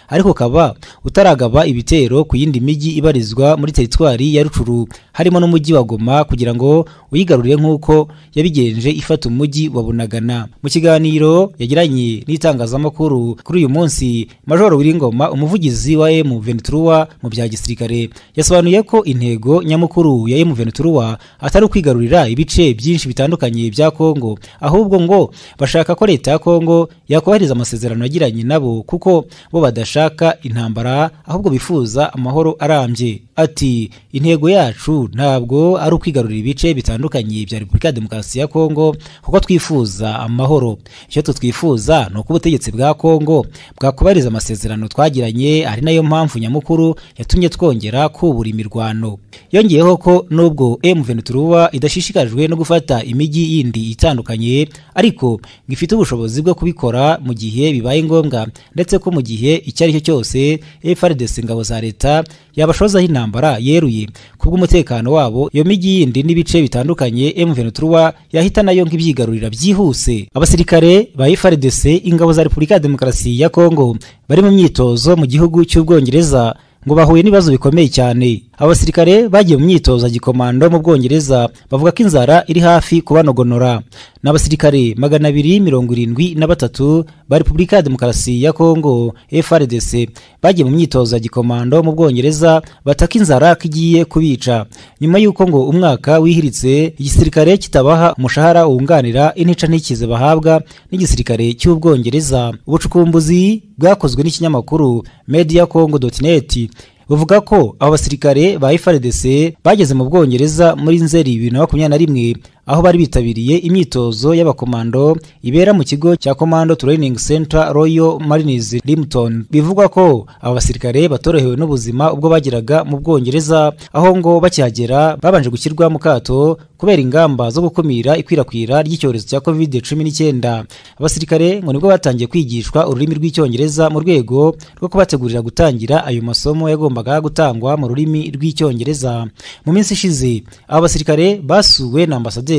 ariko ukaba utaragaba ibitero ku yindi mijyi ibarizwa muri teritwari ya rucuru harimo n'umujyi wa goma kugira ngo uyigarurire nk'uko yabigenje ifata umujyi wa bunagana mu kiganiro yagiranye n'itangazamakuru kuri uyu munsi majoro wiringoma umuvugizi wa emu venturuwa mu bya gisirikare yasobanuye ko intego nyamukuru ya emu venturuwa atari ukwigarurira ibice byinshi bitandukanye bya kongo ahubwo ngo bashaka ko leta ya kongo yakubahiriza amasezerano yagiranye nabo kuko bo badashaka intambara ahubwo bifuza amahoro arambye ati intego yacu ntabwo ari ukwigarurira ibice bitandukanye bya repubulika ya demokarasi ya kongo kuko twifuza amahoro icyo tutwifuza ni uko ubutegetsi bwa kongo bwakubahiriza amasezerano twagiranye ari nayo mpamvu nyamukuru yatumye twongera kubura imirwano yongeyeho ko nubwo M23 idashishikajwe no gufata imijyi yindi itandukanye ariko ngo ifite ubushobozi bwo kubikora mu gihe bibaye ngombwa ndetse ko mu gihe icyo ari cyo cyose FARDC ingabo za leta yabashozaho intambara yeruye kubw'umutekano wabo iyo mijyi yindi n'ibice bitandukanye M23 yahita nayo nk'ibyigarurira byihuse abasirikare ba FARDC ingabo za Repubulika ya Demokarasi ya Kongo bari mu myitozo mu gihugu cy'Ubwongereza ngo bahuye n'ibibazo bikomeye cyane abasirikare bagiye mu myitozo ya gikomando mu bwongereza bavuga ko inzara iri hafi kubanogonora ni abasirikare magana abiri mirongo irindwi na batatu ba repubulika ya demokarasi ya kongo frdc bagiye mu myitozo ya gikomando mu bwongereza bataka inzara ko igiye kubica nyuma y'uko ngo umwaka wihiritse igisirikare kitabaha umushahara wunganira intica ntikize bahabwa n'igisirikare cy'ubwongereza ubucukumbuzi bwakozwe n'ikinyamakuru media congo net buvuga ko abo basirikare ba FARDC bageze mu Bwongereza muri Nzeri bibiri na makumyabiri na rimwe aho bari bitabiriye imyitozo y'abakomando ibera mu kigo cya Commando Training Center Royal Marines Limton bivugwa ko abo basirikare batorohewe n'ubuzima ubwo bageraga mu Bwongereza aho ngo bakihagera babanje gushyirwa mu kato kubera ingamba zo gukumira ikwirakwira ry'icyorezo cya COVID-19 abasirikare ngo nibwo batangiye kwigishwa ururimi rw'icyongereza mu rwego rwo kubategurira gutangira ayo masomo yagombaga gutangwa mu rurimi rw'icyongereza mu minsi ishize abo basirikare basuwe na ambasaderi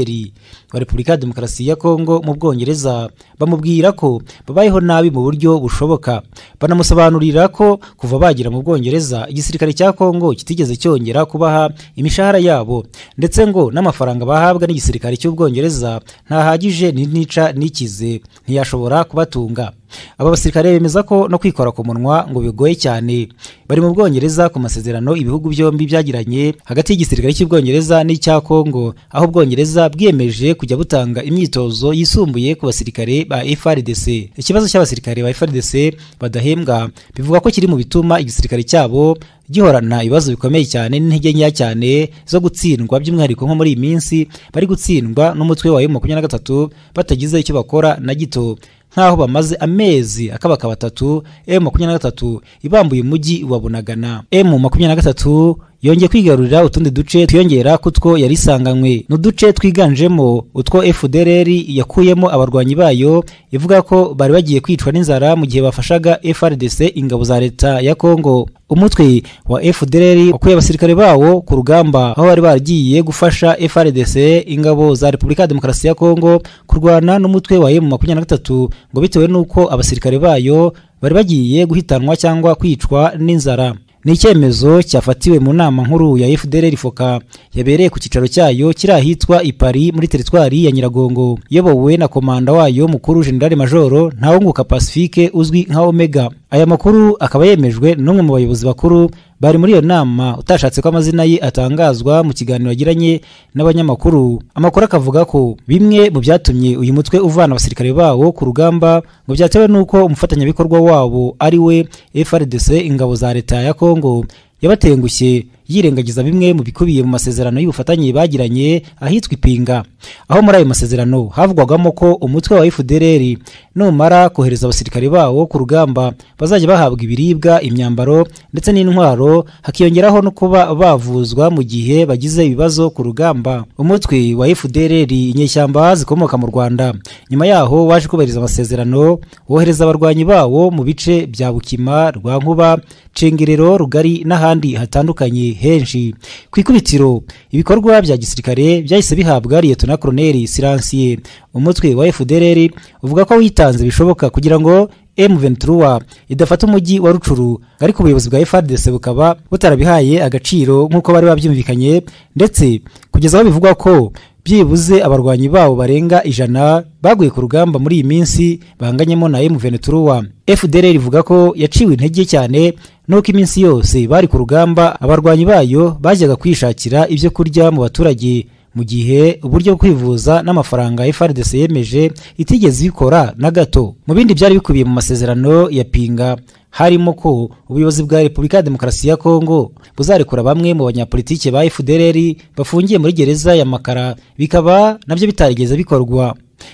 wa Repubulika ya Demokarasi ya Kongo mu Bwongereza bamubwira ko babayeho nabi mu buryo bushoboka banamusobanurira ko kuva bagera mu Bwongereza igisirikare cya Kongo kitigeze cyongera kubaha imishahara yabo ndetse ngo n'amafaranga bahabwa n'igisirikare cy'ubwongereza ntahagije n'intica n'ikize ntiyashobora kubatunga aba basirikare bemeza ko no kwikora ku munwa ngo bigoye cyane bari mu bwongereza ku masezerano ibihugu byombi byagiranye hagati y'igisirikare cy'ubwongereza n'icya kongo aho ubwongereza bwiyemeje kujya butanga imyitozo yisumbuye ku basirikare ba frdc ikibazo cy'abasirikare ba frdc badahembwa bivuga ko kiri mu bituma igisirikare cyabo gihorana ibibazo bikomeye cyane n'intege nkeya cyane zo gutsindwa by'umwihariko nko muri iyi minsi bari gutsindwa n'umutwe wa makumyabiri na gatatu batagize icyo bakora na gito nk'aho bamaze amezi akabaka batatu emu makumyabiri na gatatu ibambuye umujyi wa bunagana emu makumyabiri na gatatu yongeye kwigarurira utundi duce twiyongera kutwo yari isanganywe ni uduce twiganjemo utwo fdrr yakuyemo abarwanyi bayo ivuga ko bari bagiye kwicwa n'inzara mu gihe bafashaga frdc ingabo za leta ya kongo umutwe wa fdrr wakuye abasirikare bawo ku rugamba aho bari baragiye gufasha frdc ingabo za repubulika ya demokarasi ya kongo kurwana n'umutwe wa emu makumyabiri na gatatu ngo bitewe n'uko abasirikare bayo bari bagiye guhitanwa cyangwa kwicwa n'inzara ni icyemezo cyafatiwe mu nama nkuru ya fdr foka yabereye ku cyicaro cyayo kiri ahitwa ipari muri teritwari ya nyiragongo iyobowe na komanda wayo mukuru generale majoro ntawunguka pacifique uzwi nka omega aya makuru akaba yemejwe n'umwe mu bayobozi bakuru bari muri iyo nama utashatse ko amazina ye atangazwa mu kiganiro yagiranye n'abanyamakuru amakuru akavuga ko bimwe mu byatumye uyu mutwe uvana abasirikare bawo ku rugamba ngo byatewe n'uko umufatanyabikorwa wabo ari we frdc ingabo za leta ya kongo yabatengushye yirengagiza bimwe mu bikubiye mu masezerano y'ubufatanye bagiranye ahitwa ipinga aho muri ayo masezerano havugwagamo ko umutwe wa fdr numara kohereza abasirikare bawo ku rugamba bazajya bahabwa ibiribwa imyambaro ndetse n'intwaro hakiyongeraho no kuba bavuzwa mu gihe bagize ibibazo ku rugamba umutwe wa fdr inyeshyamba zikomoka mu rwanda nyuma yaho waje kubahiriza amasezerano wohereza abarwanyi bawo mu bice bya bukima rwa nkuba cengerero rugari n'ahandi hatandukanye henshi ku ikubitiro ibikorwa bya gisirikare byahise bihabwa liyetona koloneli siransiye umutwe wa fdr uvuga ko witanze bishoboka kugira ngo M23 idafata umujyi wa Rucuru ariko ubuyobozi bwa FARDC bukaba butarabihaye agaciro nk'uko bari babyumvikanye ndetse kugeza aho bivugwa ko byibuze abarwanyi babo barenga ijana baguye ku rugamba muri iyi minsi bahanganyemo na M23 FDLR ivuga ko yaciwe intege cyane nuko iminsi yose bari ku rugamba abarwanyi bayo bajyaga kwishakira ibyo kurya mu baturage mu gihe uburyo bwo kwivuza n'amafaranga FRDC yemeje itigeze ibikora na gato mu bindi byari bikubiye mu masezerano ya pinga harimo ko ubuyobozi bwa repubulika ya demokarasi ya kongo buzarekura bamwe mu banyapolitike ba fdr bafungiye muri gereza ya makara bikaba nabyo bitarigeze bikorwa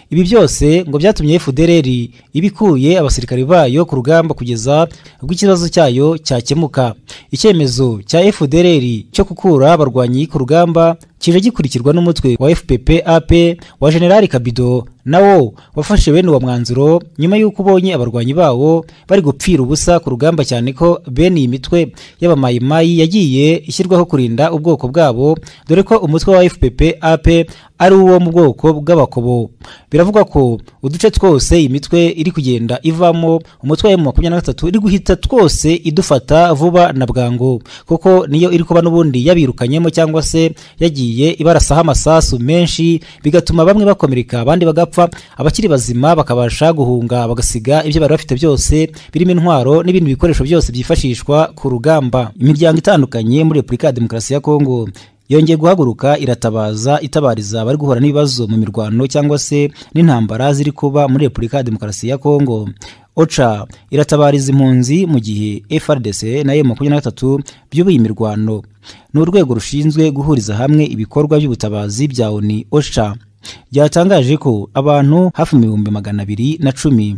ibi byose ngo byatumye fdr ibikuye abasirikari bayo ku rugamba kugeza ubwo ikibazo cyayo cyakemuka icyemezo cya fdr cyo gukura abarwanyi ku rugamba kije gikurikirwa n'umutwe wa fpp ap wa generali kabido nawo wafashe bene uwo mwanzuro nyuma y'uko ubonye abarwanyi bawo bari gupfira ubusa ku rugamba cyane ko bene iyi mitwe y'abamayimayi yagiye ishyirwaho kurinda ubwoko bwabo dore ko umutwe wa fpp ap ari uwo mu bwoko bw'abakobo biravugwa ko uduce twose iyi mitwe iri kugenda ivamo umutwe wa makumyabiri na gatatu iri guhita twose idufata vuba na bwangu kuko niyo iri kuba n'ubundi yabirukanyemo cyangwa se yagiye ibarasaho amasasu menshi bigatuma bamwe bakomereka abandi bagapfa abakiri bazima bakabasha guhunga bagasiga ibyo bari bafite byose birimo intwaro n'ibindi bikoresho byose byifashishwa ku rugamba imiryango itandukanye muri repubulika ya demokarasi ya kongo yongeye guhaguruka iratabaza itabariza abari guhura n'ibibazo mu mirwano cyangwa se n'intambara ziri kuba muri repubulika ya demokarasi ya kongo oca iratabariza impunzi mu gihe frdc na yo makumyabiri na gatatu byubuye imirwano ni urwego rushinzwe guhuriza hamwe ibikorwa by'ubutabazi bya oni oca byatangaje ko abantu hafi ibihumbi magana abiri na cumi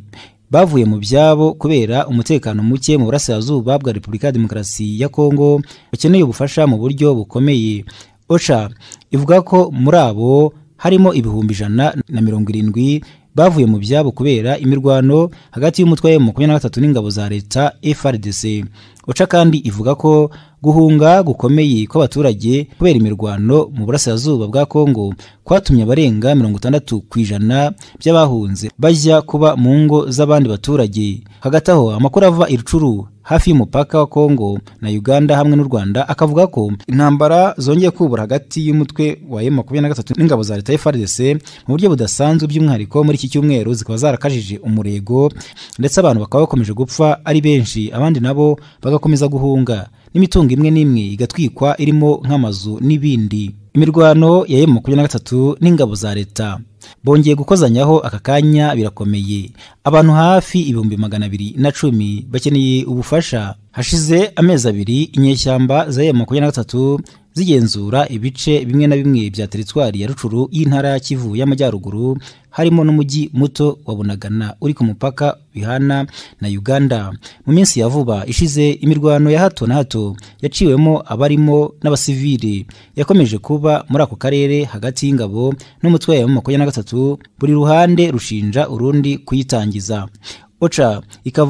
bavuye mu byabo kubera umutekano muke mu burasirazuba bwa repubulika ya demokarasi ya kongo bakeneye ubufasha mu buryo bukomeye oca ivuga ko muri abo harimo ibihumbi ijana na mirongo irindwi bavuye mu byabo kubera imirwano hagati y'umutwe wa makumyabiri na gatatu n'ingabo za leta frdc oca kandi ivuga ko guhunga gukomeye kw'abaturage kubera imirwano mu burasirazuba bwa kongo kwatumye abarenga mirongo itandatu ku ijana by'abahunze bajya kuba mu ngo z'abandi baturage hagati aho amakuru ava irucuru hafi y'umupaka wa kongo na uganda hamwe n'u rwanda akavuga ko intambara zongeye kubura hagati y'umutwe wa M23 n'ingabo za leta FARDC mu buryo budasanzwe by'umwihariko muri iki cyumweru zikaba zarakajije umurego ndetse abantu bakaba bakomeje gupfa ari benshi abandi nabo bagakomeza guhunga n'imitungo imwe n'imwe igatwikwa irimo nk'amazu n'ibindi imirwano ya M23 n'ingabo za leta bongeye gukozanyaho aka kanya birakomeye abantu hafi ibihumbi magana abiri na cumi bakeneye ubufasha hashize amezi abiri inyeshyamba za M23 zigenzura ibice bimwe na bimwe bya teritwari ya rucuru y'intara ya kivu y'amajyaruguru harimo n'umujyi muto wa bunagana uri ku mupaka bihana na uganda mu minsi ya vuba ishize imirwano ya hato na hato yaciwemo abarimo n'abasivili yakomeje kuba muri ako karere hagati y'ingabo n'umutwe wa makumyabiri na gatatu buri ruhande rushinja urundi kuyitangiza oca ikavuga